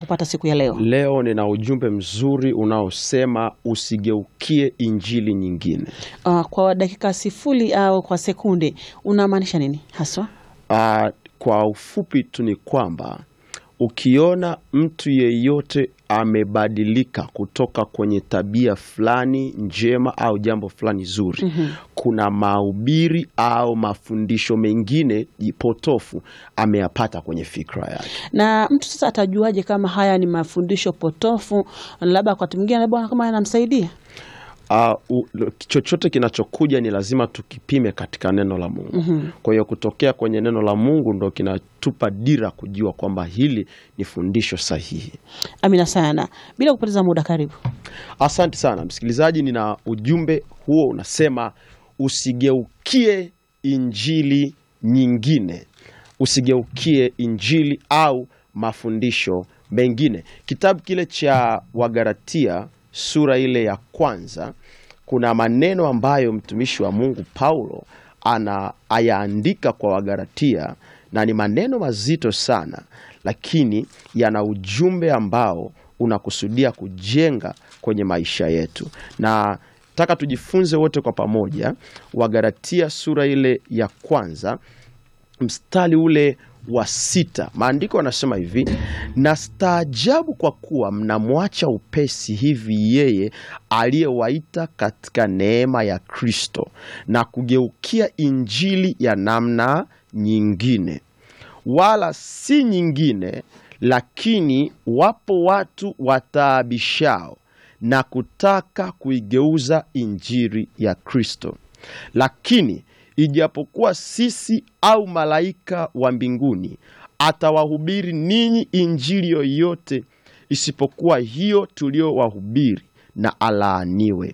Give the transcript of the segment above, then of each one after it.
kupata siku ya leo? Leo nina ujumbe mzuri unaosema usigeukie injili nyingine. Uh, kwa dakika sifuri au kwa sekunde unamaanisha nini haswa? Uh, kwa ufupi tu ni kwamba ukiona mtu yeyote amebadilika kutoka kwenye tabia fulani njema au jambo fulani zuri, kuna mahubiri au mafundisho mengine potofu ameyapata kwenye fikra yake. Na mtu sasa atajuaje kama haya ni mafundisho potofu, labda wakati mwingine labda kama yanamsaidia? Uh, u, chochote kinachokuja ni lazima tukipime katika neno la Mungu. Kwa hiyo kutokea kwenye neno la Mungu ndo kinatupa dira kujua kwamba hili ni fundisho sahihi. Amina sana. Bila kupoteza muda, karibu. Asante sana msikilizaji, nina ujumbe huo unasema usigeukie injili nyingine, usigeukie injili au mafundisho mengine. Kitabu kile cha Wagalatia sura ile ya kwanza, kuna maneno ambayo mtumishi wa Mungu Paulo ana ayaandika kwa Wagalatia na ni maneno mazito sana, lakini yana ujumbe ambao unakusudia kujenga kwenye maisha yetu, na taka tujifunze wote kwa pamoja. Wagalatia sura ile ya kwanza mstari ule wa sita, maandiko yanasema hivi: na staajabu kwa kuwa mnamwacha upesi hivi yeye aliyewaita katika neema ya Kristo na kugeukia injili ya namna nyingine, wala si nyingine, lakini wapo watu wataabishao na kutaka kuigeuza injili ya Kristo. Lakini ijapokuwa sisi au malaika wa mbinguni atawahubiri ninyi injili yoyote isipokuwa hiyo tuliyowahubiri, na alaaniwe.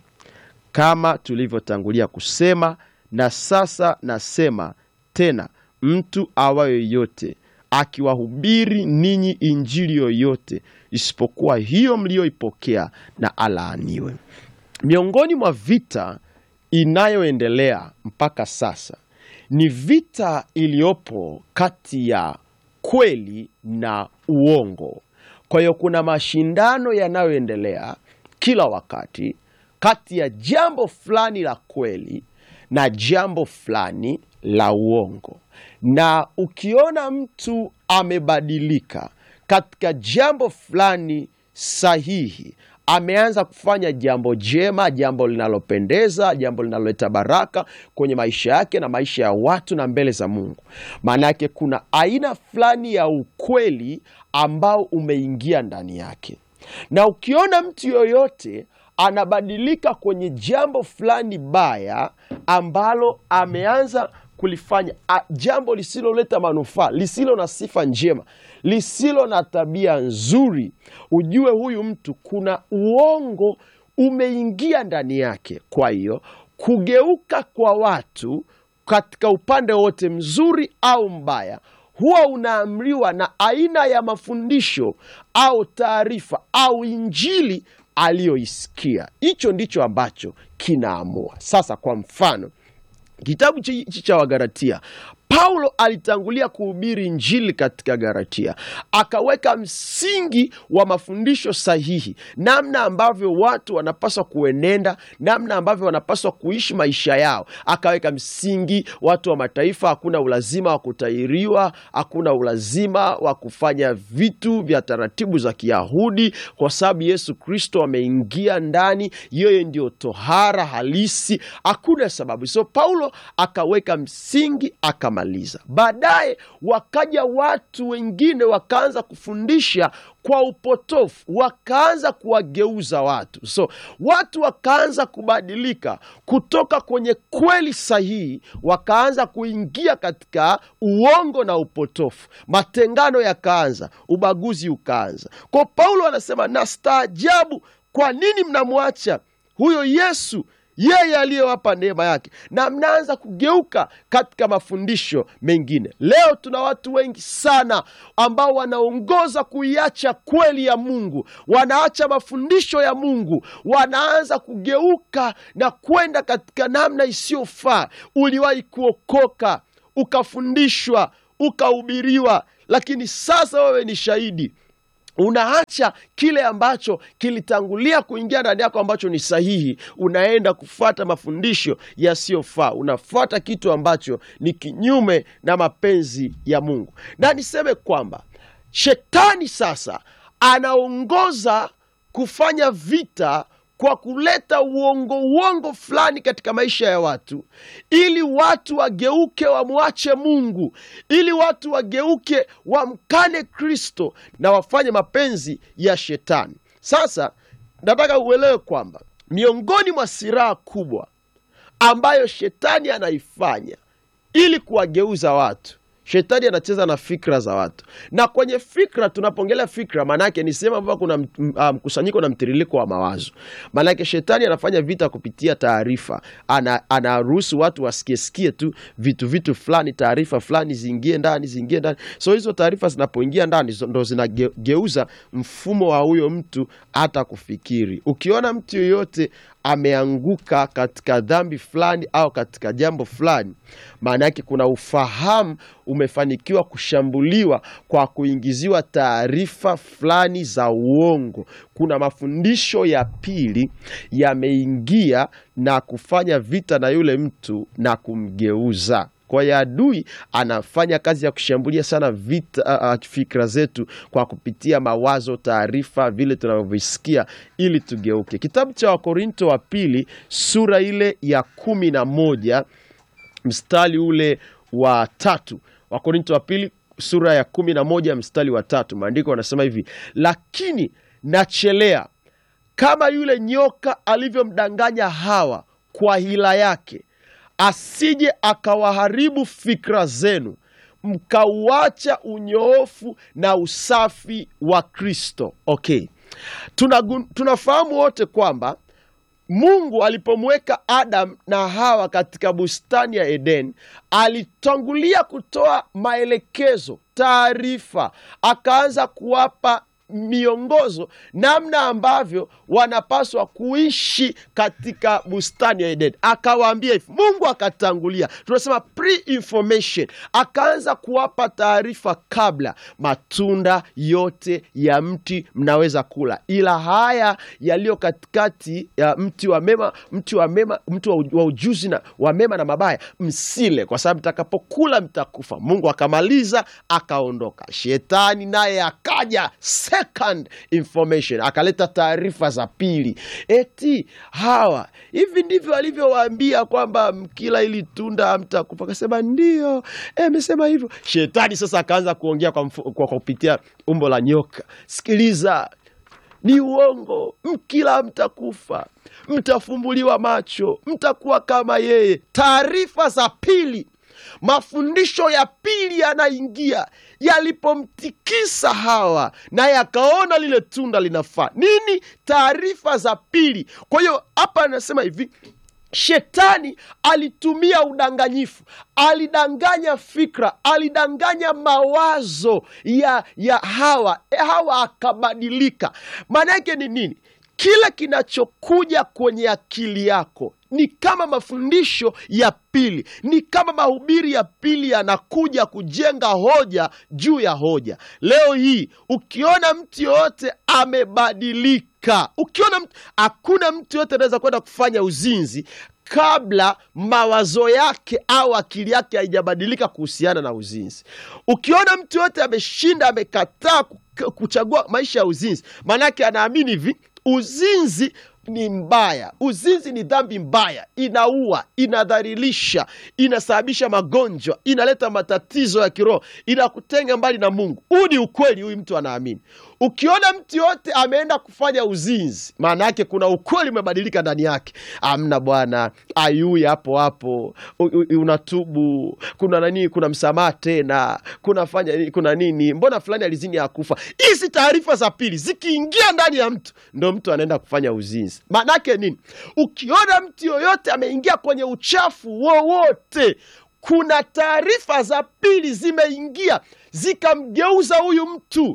Kama tulivyotangulia kusema, na sasa nasema tena, mtu awaye yoyote akiwahubiri ninyi injili yoyote isipokuwa hiyo mliyoipokea, na alaaniwe. Miongoni mwa vita inayoendelea mpaka sasa ni vita iliyopo kati ya kweli na uongo. Kwa hiyo kuna mashindano yanayoendelea kila wakati kati ya jambo fulani la kweli na jambo fulani la uongo, na ukiona mtu amebadilika katika jambo fulani sahihi ameanza kufanya jambo jema, jambo linalopendeza, jambo linaloleta baraka kwenye maisha yake na maisha ya watu na mbele za Mungu. Maana yake kuna aina fulani ya ukweli ambao umeingia ndani yake, na ukiona mtu yoyote anabadilika kwenye jambo fulani baya ambalo ameanza kulifanya a, jambo lisiloleta manufaa, lisilo na sifa njema, lisilo na tabia nzuri, ujue huyu mtu kuna uongo umeingia ndani yake. Kwa hiyo kugeuka kwa watu katika upande wote mzuri au mbaya huwa unaamriwa na aina ya mafundisho au taarifa au injili aliyoisikia. Hicho ndicho ambacho kinaamua. Sasa kwa mfano kitabu hichi cha Wagalatia, Paulo alitangulia kuhubiri injili katika Galatia, akaweka msingi wa mafundisho sahihi, namna ambavyo watu wanapaswa kuenenda, namna ambavyo wanapaswa kuishi maisha yao. Akaweka msingi, watu wa mataifa hakuna ulazima wa kutahiriwa, hakuna ulazima wa kufanya vitu vya taratibu za Kiyahudi, kwa sababu Yesu Kristo ameingia ndani, yeye ndio tohara halisi, hakuna sababu. So Paulo akaweka msingi aka maliza. Baadaye wakaja watu wengine wakaanza kufundisha kwa upotofu, wakaanza kuwageuza watu. So watu wakaanza kubadilika kutoka kwenye kweli sahihi, wakaanza kuingia katika uongo na upotofu. Matengano yakaanza, ubaguzi ukaanza. Kwa Paulo anasema na staajabu, kwa nini mnamwacha huyo Yesu yeye aliyewapa neema yake na mnaanza kugeuka katika mafundisho mengine. Leo tuna watu wengi sana ambao wanaongoza kuiacha kweli ya Mungu, wanaacha mafundisho ya Mungu, wanaanza kugeuka na kwenda katika namna isiyofaa. Uliwahi kuokoka, ukafundishwa, ukahubiriwa, lakini sasa wewe ni shahidi unaacha kile ambacho kilitangulia kuingia ndani yako ambacho ni sahihi, unaenda kufuata mafundisho yasiyofaa, unafuata kitu ambacho ni kinyume na mapenzi ya Mungu. Na niseme kwamba shetani sasa anaongoza kufanya vita kwa kuleta uongo uongo fulani katika maisha ya watu, ili watu wageuke wamwache Mungu, ili watu wageuke wamkane Kristo na wafanye mapenzi ya shetani. Sasa nataka uelewe kwamba miongoni mwa silaha kubwa ambayo shetani anaifanya ili kuwageuza watu shetani anacheza na fikra za watu, na kwenye fikra, tunapongelea fikra, maanake ni sehemu ambapo kuna mkusanyiko na mtiririko wa mawazo. Maanake shetani anafanya vita kupitia taarifa, anaruhusu watu wasikiesikie tu vitu vitu fulani, taarifa fulani ziingie ndani, ziingie ndani. So hizo taarifa zinapoingia ndani ndo zinageuza mfumo wa huyo mtu hata kufikiri. Ukiona mtu yoyote ameanguka katika dhambi fulani au katika jambo fulani, maana yake kuna ufahamu umefanikiwa kushambuliwa kwa kuingiziwa taarifa fulani za uongo. Kuna mafundisho ya pili yameingia na kufanya vita na yule mtu na kumgeuza. Kwa hiyo adui anafanya kazi ya kushambulia sana vita, uh, fikra zetu kwa kupitia mawazo, taarifa, vile tunavyovisikia ili tugeuke. Kitabu cha Wakorinto wa pili sura ile ya kumi na moja mstari ule wa tatu. Wakorinto wa pili sura ya kumi na moja mstari wa tatu, maandiko wanasema hivi: lakini nachelea kama yule nyoka alivyomdanganya Hawa kwa hila yake asije akawaharibu fikra zenu mkauacha unyoofu na usafi wa Kristo. Okay, tunafahamu tuna wote kwamba Mungu alipomweka Adam na Hawa katika bustani ya Eden alitangulia kutoa maelekezo, taarifa, akaanza kuwapa miongozo namna ambavyo wanapaswa kuishi katika bustani ya Eden. Akawaambia hivi, Mungu akatangulia, tunasema pre-information, akaanza kuwapa taarifa kabla, matunda yote ya mti mnaweza kula, ila haya yaliyo katikati ya mti wa mema, mti wa mema, mti wa ujuzi na wa mema na mabaya msile, kwa sababu mtakapokula mtakufa. Mungu akamaliza, akaondoka. Shetani naye akaja second information akaleta taarifa za pili, eti hawa hivi ndivyo alivyowaambia kwamba mkila ili tunda hamtakufa. Akasema ndio, amesema hivyo. Shetani sasa akaanza kuongea kwa, kwa kupitia umbo la nyoka. Sikiliza, ni uongo, mkila mtakufa, mtafumbuliwa macho, mtakuwa kama yeye. Taarifa za pili mafundisho ya pili yanaingia. Yalipomtikisa Hawa naye akaona lile tunda linafaa nini, taarifa za pili. Kwa hiyo hapa anasema hivi, shetani alitumia udanganyifu, alidanganya fikra, alidanganya mawazo ya, ya Hawa. Hawa akabadilika. Maana yake ni nini? Kile kinachokuja kwenye akili yako ni kama mafundisho ya pili, ni kama mahubiri ya pili yanakuja kujenga hoja juu ya hoja. Leo hii ukiona mtu yoyote amebadilika, ukiona mtu, hakuna mtu yoyote anaweza kwenda kufanya uzinzi kabla mawazo yake au akili yake haijabadilika kuhusiana na uzinzi. Ukiona mtu yoyote ameshinda, amekataa kuchagua maisha ya uzinzi, maanake anaamini hivi uzinzi ni mbaya, uzinzi ni dhambi mbaya, inaua, inadhalilisha, inasababisha magonjwa, inaleta matatizo ya kiroho, inakutenga mbali na Mungu. Huu ni ukweli, huyu mtu anaamini. Ukiona mtu yote ameenda kufanya uzinzi, maana yake kuna ukweli umebadilika ndani yake. Amna bwana, ayui hapo hapo, unatubu, kuna nani, kuna msamaha tena, kuna fanya, kuna nini, mbona fulani alizini akufa. Hizi taarifa za pili zikiingia ndani ya mtu, ndo mtu anaenda kufanya uzinzi. Maanake nini? Ukiona mtu yoyote ameingia kwenye uchafu wowote, kuna taarifa za pili zimeingia zikamgeuza huyu mtu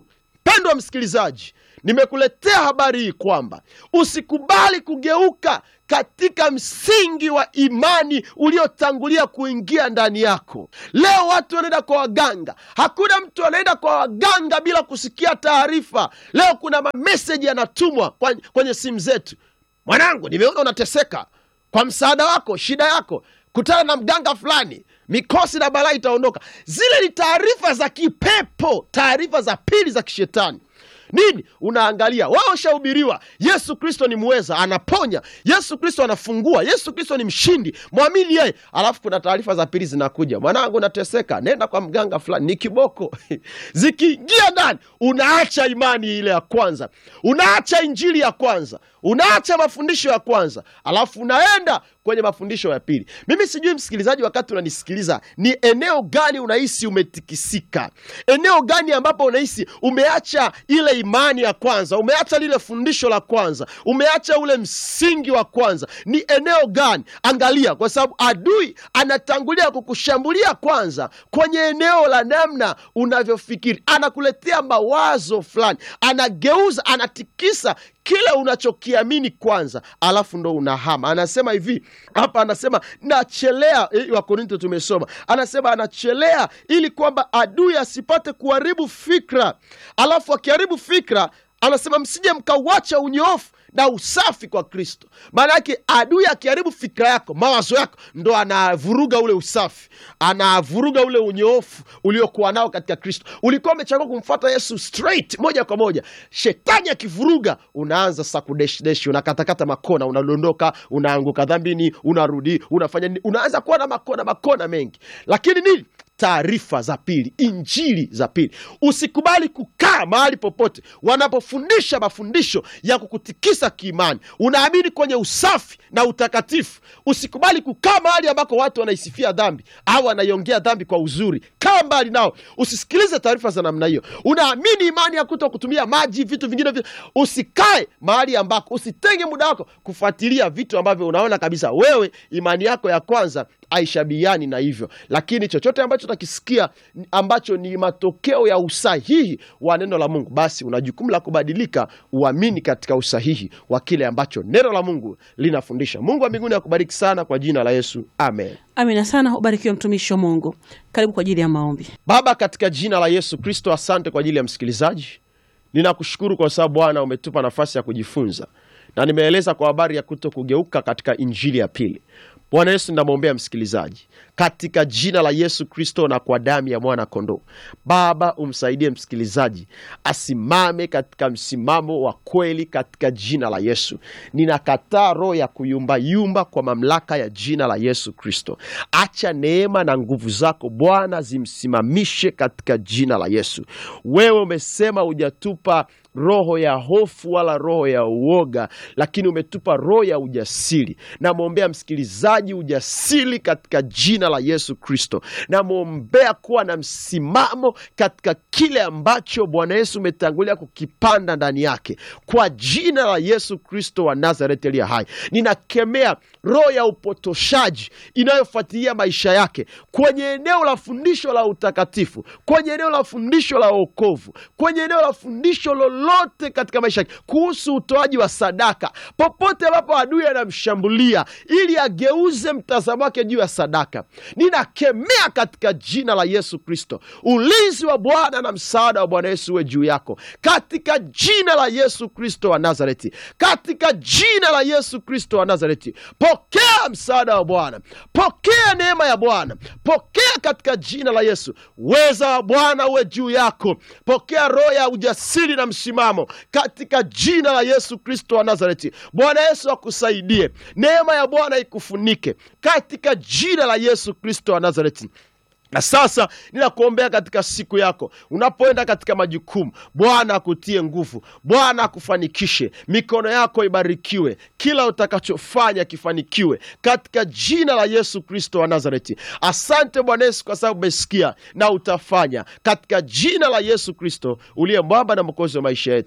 mpendwa msikilizaji nimekuletea habari hii kwamba usikubali kugeuka katika msingi wa imani uliotangulia kuingia ndani yako leo watu wanaenda kwa waganga hakuna mtu anaenda kwa waganga bila kusikia taarifa leo kuna mameseji yanatumwa kwa- kwenye simu zetu mwanangu nimeona unateseka kwa msaada wako shida yako kutana na mganga fulani mikosi na balaa itaondoka zile ni taarifa za kipepo taarifa za pili za kishetani nini unaangalia wao shahubiriwa yesu kristo ni mweza anaponya yesu kristo anafungua yesu kristo ni mshindi mwamini yeye alafu kuna taarifa za pili zinakuja mwanangu nateseka nenda kwa mganga fulani ni kiboko zikiingia ndani unaacha imani ile ya kwanza unaacha injili ya kwanza unaacha mafundisho ya kwanza alafu unaenda kwenye mafundisho ya pili mimi sijui msikilizaji wakati unanisikiliza ni eneo gani unahisi umetikisika eneo gani ambapo unahisi umeacha ile imani ya kwanza umeacha lile fundisho la kwanza umeacha ule msingi wa kwanza ni eneo gani angalia kwa sababu adui anatangulia kukushambulia kwanza kwenye eneo la namna unavyofikiri anakuletea mawazo fulani anageuza anatikisa kile unachokiamini kwanza alafu ndo unahama anasema hivi hapa anasema nachelea eh, wakorinto tumesoma anasema anachelea ili kwamba adui asipate kuharibu fikra alafu akiharibu fikra anasema msije mkauacha unyoofu na usafi kwa kristo maana yake adui akiharibu fikra yako mawazo yako ndo anavuruga ule usafi anavuruga ule unyoofu uliokuwa nao katika kristo ulikuwa umechagua kumfuata yesu straight moja kwa moja shetani akivuruga unaanza sa kudeshdeshi unakatakata makona unadondoka unaanguka dhambini unarudi unafanya nini unaanza kuwa na makona makona mengi lakini nini taarifa za pili injili za pili usikubali kukaa mahali popote wanapofundisha mafundisho ya kukutikisa kiimani unaamini kwenye usafi na utakatifu usikubali kukaa mahali ambako watu wanaisifia dhambi au wanaiongea dhambi kwa uzuri kaa mbali nao usisikilize taarifa za namna hiyo unaamini imani ya kuto kutumia maji vitu vingine vi- usikae mahali ambako usitenge muda wako kufuatilia vitu ambavyo unaona kabisa wewe imani yako ya kwanza aishabiani na hivyo lakini chochote ambacho utakisikia ni- ambacho ni matokeo ya usahihi wa neno la mungu basi una jukumu la kubadilika uamini katika usahihi wa kile ambacho neno la mungu linafundisha mungu wa mbinguni akubariki sana kwa jina la yesu amen amina sana ubarikiwe mtumishi wa mungu karibu kwa ajili ya maombi baba katika jina la yesu kristo asante kwa ajili ya msikilizaji ninakushukuru kwa sababu bwana umetupa nafasi ya kujifunza na nimeeleza kwa habari ya kuto kugeuka katika injili ya pili bwana yesu ninamwombea msikilizaji katika jina la yesu kristo na kwa damu ya mwana kondoo baba umsaidie msikilizaji asimame katika msimamo wa kweli katika jina la yesu ninakataa roho ya kuyumbayumba kwa mamlaka ya jina la yesu kristo acha neema na nguvu zako bwana zimsimamishe katika jina la yesu wewe umesema hujatupa roho ya hofu wala roho ya uoga lakini umetupa roho ya ujasiri namwombea msikilizaji ujasiri katika jina la yesu kristo namwombea kuwa na msimamo katika kile ambacho bwana yesu umetangulia kukipanda ndani yake kwa jina la yesu kristo wa nazareti aliye hai ninakemea roho ya upotoshaji inayofuatilia maisha yake kwenye eneo la fundisho la utakatifu kwenye eneo la fundisho la wokovu kwenye eneo la fundisho lolote katika maisha yake kuhusu utoaji wa sadaka popote ambapo adui anamshambulia ili ageuze mtazamo wake juu ya sadaka ninakemea katika jina la yesu kristo ulinzi wa bwana na msaada wa bwana yesu uwe juu yako katika jina la yesu kristo wa nazareti katika jina la yesu kristo wa nazareti pokea msaada wa bwana pokea neema ya bwana pokea katika jina la yesu uweza wa bwana uwe juu yako pokea roho ya ujasiri na msimamo katika jina la yesu kristo wa nazareti bwana yesu akusaidie neema ya bwana ikufunike katika jina la yesu kristo wa nazareti na sasa ninakuombea katika siku yako unapoenda katika majukumu bwana akutie nguvu bwana akufanikishe mikono yako ibarikiwe kila utakachofanya kifanikiwe katika jina la yesu kristo wa nazareti asante bwana yesu kwa sababu umesikia na utafanya katika jina la yesu kristo uliye mwamba na mwokozi wa maisha yetu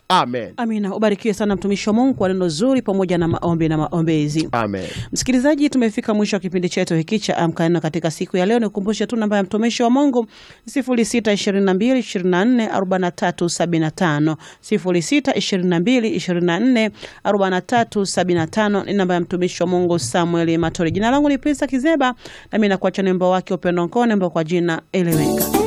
Amen. Amina. Ubarikiwe sana mtumishi wa Mungu kwa neno zuri pamoja na maombi na maombezi. Amen. Msikilizaji, tumefika mwisho wa kipindi chetu hiki cha Amka Neno katika siku ya leo. Nikukumbushe tu namba ya mtumishi wa Mungu 0622244375, 0622244375 ni namba ya mtumishi wa Mungu Samuel Matori. Jina langu ni Prince Kizeba, nami nakuacha nembo wake Upendo Nkone, nembo kwa jina Eleweka.